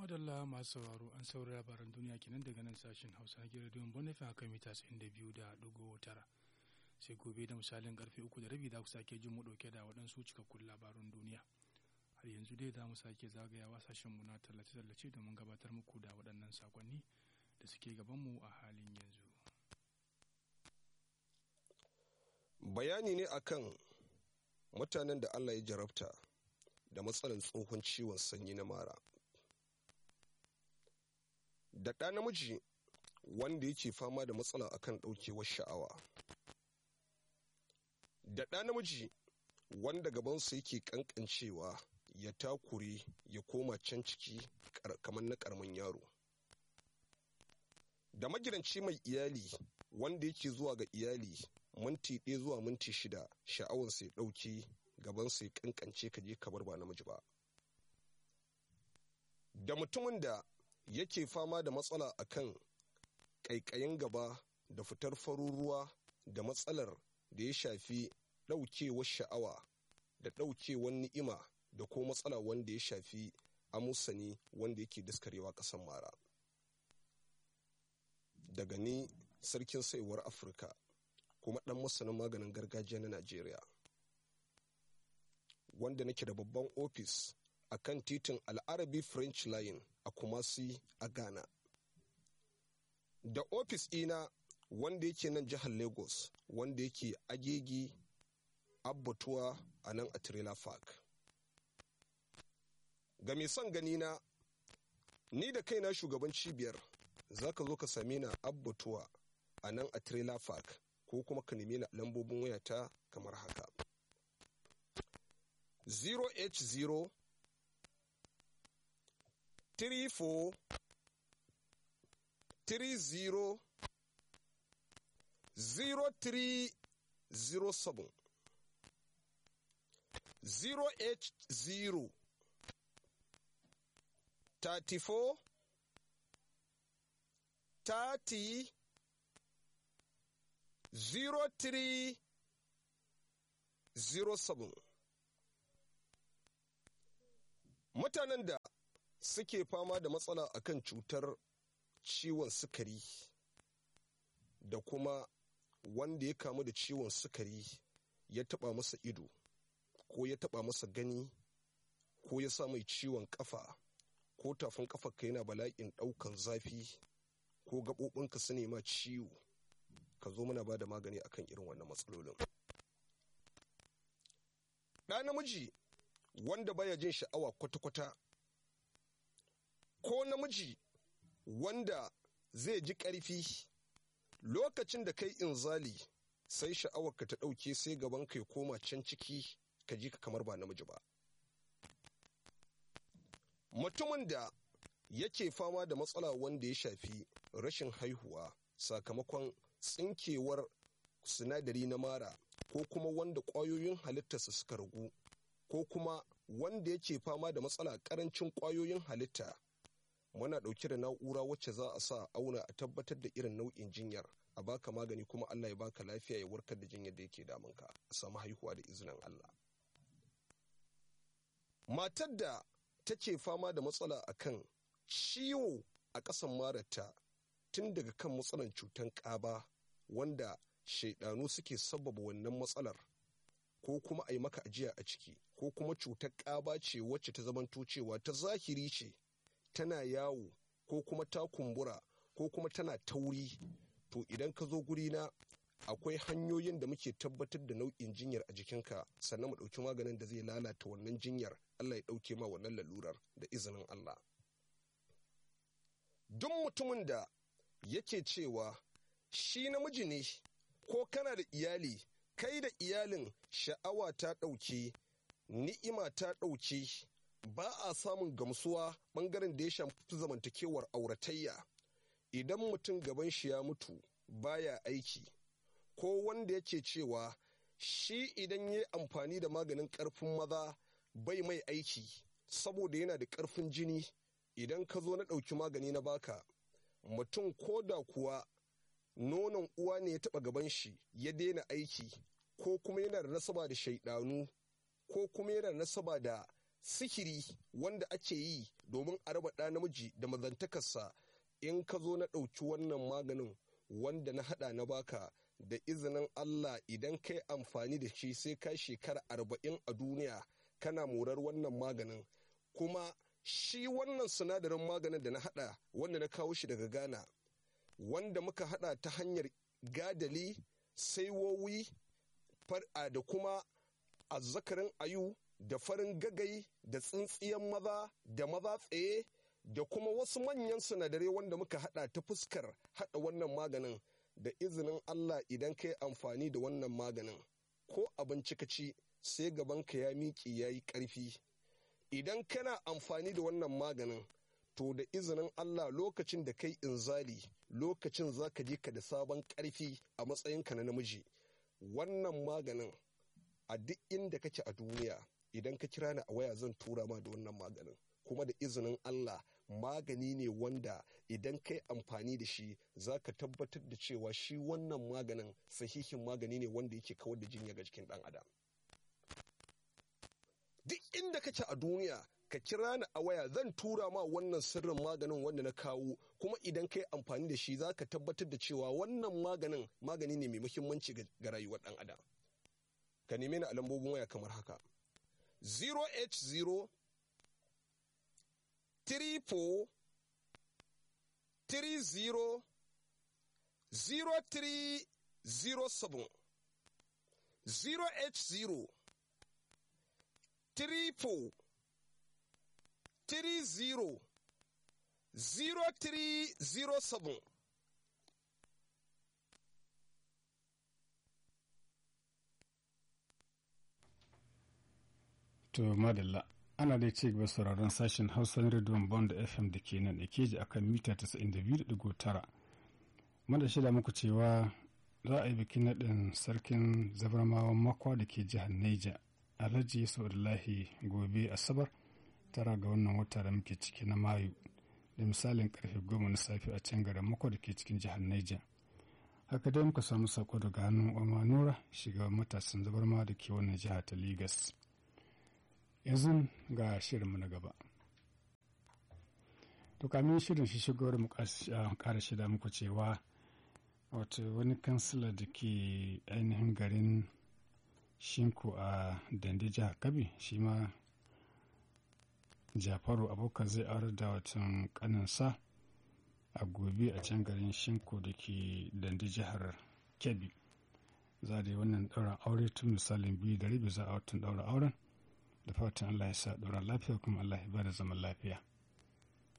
madalla masu sauraro an saurari labaran duniya kenan daga nan sashen hausa na rediyon bonifin akan mita 92.9 sai gobe da misalin karfe uku da rabi za ku sake jin mu dauke da waɗansu cikakkun labarun duniya har yanzu dai za mu sake zagayawa sashen mu na tallace-tallace domin gabatar muku da waɗannan sakonni da suke gabanmu a halin yanzu bayani ne akan mutanen da allah ya jarabta da matsalar tsohon ciwon sanyi na mara da ɗa namiji wanda yake fama da matsala akan ɗaukewar sha'awa da ɗa namiji wanda gabansa yake ƙanƙancewa ya takure ya koma can ciki kamar na ƙaramin yaro da magidanci mai iyali wanda yake zuwa ga iyali minti ɗaya zuwa minti shida sha'awarsa ya ɗauke gabansa ya ƙanƙance ka je kamar ba namiji ba da mutumin da yake fama da matsala akan ƙaiƙayin gaba da fitar farin ruwa da matsalar da ya shafi ɗaukewar sha'awa da ɗaukewar ni'ima da ko matsala wanda ya shafi amusani wanda yake daskarewa ƙasan mara daga ni sarkin saiwar afirka kuma ɗan masanin maganin gargajiya na najeriya wanda nake da babban ofis a kan titin al'arabi french line a kumasi a ghana da ofis ɗina wanda yake nan jihar lagos wanda yake agegi abbatuwa a nan a trailer park ga mai son gani na ni da kaina shugaban cibiyar za ka zo ka same na abbatuwa a nan a trailer park ko kuma ka nemi na lambobin wayata kamar haka 0h0 34 30 0307 0h0 34 30 0307 mutanen da suke fama da matsala akan cutar ciwon sukari da kuma wanda ya kamu da ciwon sukari ya taba masa ido ko ya taba masa gani ko ya sa mai ciwon kafa ko tafin kafarka yana bala'in daukan zafi ko gaɓoɓinka su nema ciwo ka zo muna ba da magani akan irin wannan matsalolin ɗa namiji wanda baya jin sha'awa kwata-kwata ko namiji wanda zai ji ƙarfi lokacin da kai inzali sai sha'awarka ta ɗauke sai gaban ka ya koma can ciki ka ji ka kamar ba namiji ba mutumin da yake fama da matsala wanda ya shafi rashin haihuwa sakamakon tsinkewar sinadari na mara ko kuma wanda ƙwayoyin halittarsa suka ragu ko kuma wanda yake fama da matsala ƙarancin ƙwayoyin halitta muna ɗauke da na'ura wacce za a sa auna a tabbatar da irin nau'in jinyar a baka magani kuma Allah ya baka lafiya ya warkar da jinyar da yake damunka a samu haihuwa da izinin Allah matar da take fama da matsala akan ciwo a ƙasan mararta tun daga kan matsalar cutar ƙaba wanda shaidanu suke sababa wannan matsalar ko kuma a yi maka ajiya a ciki ko kuma cutar ƙaba ce wacce ta zamanto cewa ta zahiri ce tana yawo ko kuma ta kumbura ko kuma tana tauri to idan ka zo gurina akwai hanyoyin da muke tabbatar da nau'in jinyar a jikinka sannan mu ɗauki maganin da zai lalata wannan jinyar Allah ya ɗauke ma wannan lalurar da izinin Allah. Duk mutumin da yake cewa shi namiji ne ko kana da iyali kai da iyalin sha'awa ta ɗauke ni'ima ta ɗauke ba a samun gamsuwa ɓangaren da ya shafi zamantakewar auratayya idan mutum gaban shi ya mutu baya aiki ko wanda yake cewa shi idan ya yi amfani da maganin ƙarfin maza bai mai aiki saboda yana da ƙarfin jini idan ka zo na ɗauki magani na baka mutum ko da kuwa nonon uwa ne ya taɓa gaban shi ya daina aiki ko kuma yana da nasaba da shaidanu ko kuma yana da nasaba da sihiri wanda ake yi domin a raba ɗa namiji da mazantakarsa in ka zo na ɗauki wannan maganin wanda na haɗa na baka da izinin Allah idan kai amfani da shi sai ka shekara arba'in a duniya kana morar wannan maganin kuma shi wannan sinadarin maganin da na haɗa wanda na kawo shi daga Ghana wanda muka haɗa ta hanyar gadali saiwowi far'a da kuma azzakarin ayu da farin gagai da tsintsiyan maza da maza tsaye da kuma wasu manyan sinadarai wanda muka hada ta fuskar hada wannan maganin da izinin Allah idan ka yi amfani da wannan maganin ko abinci ka ci sai gabanka ya miƙe ya yi ƙarfi idan kana amfani da wannan maganin to da izinin Allah lokacin da kai inzali lokacin za ka je ka da sabon ƙarfi a matsayinka na namiji wannan maganin a duk inda kake a duniya idan ka kira ni a waya zan tura ma da wannan maganin kuma da izinin Allah magani ne wanda idan kai amfani da shi za ka tabbatar da cewa shi wannan maganin sahihin magani ne wanda yake kawar da jinya ga jikin ɗan adam duk inda kake a duniya ka kira ni a waya zan tura ma wannan sirrin maganin wanda na kawo kuma idan kai amfani da shi za ka tabbatar da cewa wannan maganin magani ne mai muhimmanci ga rayuwar ɗan adam ka neme ni a lambobin waya kamar haka 0h0 34 30 0307 0h0 34 30 0307 To madalla ana dai ci gaba sauraron sashen Hausa na Radio Bond FM da ke nan Ikeji akan mita 92.9. Mada shida muku cewa za a yi bikin naɗin sarkin zabarmawan makwa da ke jihar Neja. Alhaji Saudullahi gobe Asabar tara ga wannan wata da muke ciki na Mayu da misalin karfe goma na safe a can garin makwa da ke cikin jihar Neja. Haka dai muka samu sako daga hannun Omar Nura shugaban matasan zabarma da ke wannan jiha ta Legas. yanzu ga shirinmu na gaba to kamin shirin shi shigowar mu kara shida muku cewa wato wani kansila da ke ainihin garin shinku a dande jihar kabi shi ma jafaru abokan zai aurar da watan kaninsa a gobe a can garin shinku da ke dande jihar kebbi za da yi wannan ɗaurin aure tun misalin biyu da rabi za a watan ɗaura auren da fatan Allah ya sa ɗora lafiya kuma Allah ya bada zaman lafiya.